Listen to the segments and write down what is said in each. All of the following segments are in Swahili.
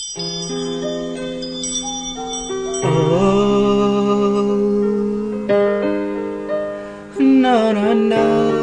No, no, no.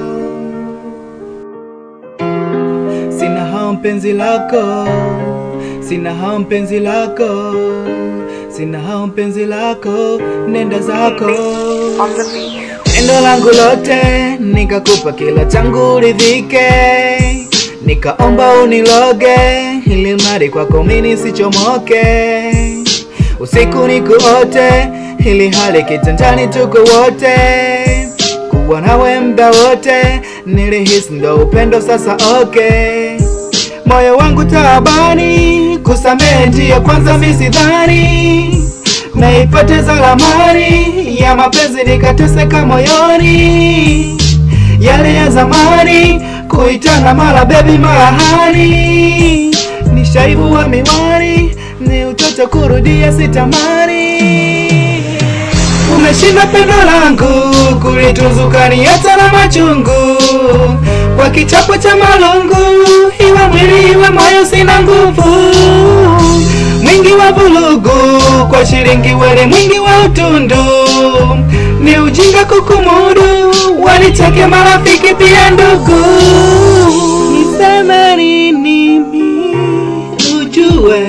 Sina hao mpenzi lako, sina hao mpenzi lako, sina hao mpenzi lako, nenda zako. Pendo langu lote nikakupa kila changu uridhike, nikaomba uniloge ili mradi kwako mimi nisichomoke, usiku nikuote ili hali kitandani tuko wote, kuwa nawe mda wote nilihisi ndo upendo sasa. Okay, moyo wangu taabani, kusamehe ndiyo kwanza misidhani naipoteza lamani ya mapenzi nikateseka moyoni, yale ya zamani kuitana mara bebi mara hani, ni shaibu wa miwani, ni utoto kurudia sitamani. Umeshinda pendo langu kulituzuka ni hata na machungu, kwa kichapo cha malungu, iwe mwili iwe moyo sina nguvu mwingi wa vulugu kwa shilingi wele mwingi wa utundu ni ujinga kukumudu walitake marafiki pia ndugu niseme nini mi ujue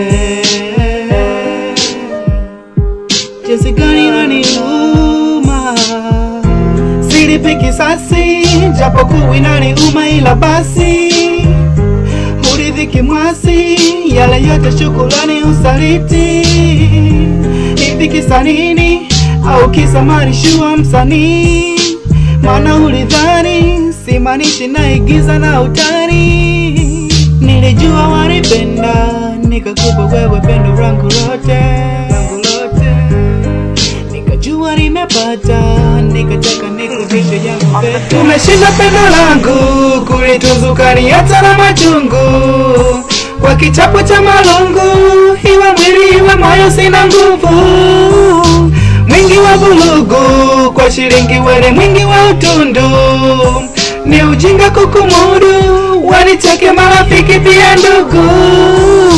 jinsi gani naniuma silipi kisasi japo kuwi naniuma ila basi uridhiki mwasi yale yote shukulani usaliti hivi kisa nini au kisa marishua msanii maana ulidhani simanishi naigiza na utani nilijua wanipenda nikakupa wewe pendo rangu lote rangu lote nikajua nimepata nikataka nikuvishe yangu pete umeshinda pendo langu kulituzuka ni hata na machungu kwa kichapo cha malungu iwe mwili iwe moyo sina nguvu mwingi wa vulugu kwa shilingi wele mwingi wa utundu ni ujinga kukumudu waniteke marafiki pia ndugu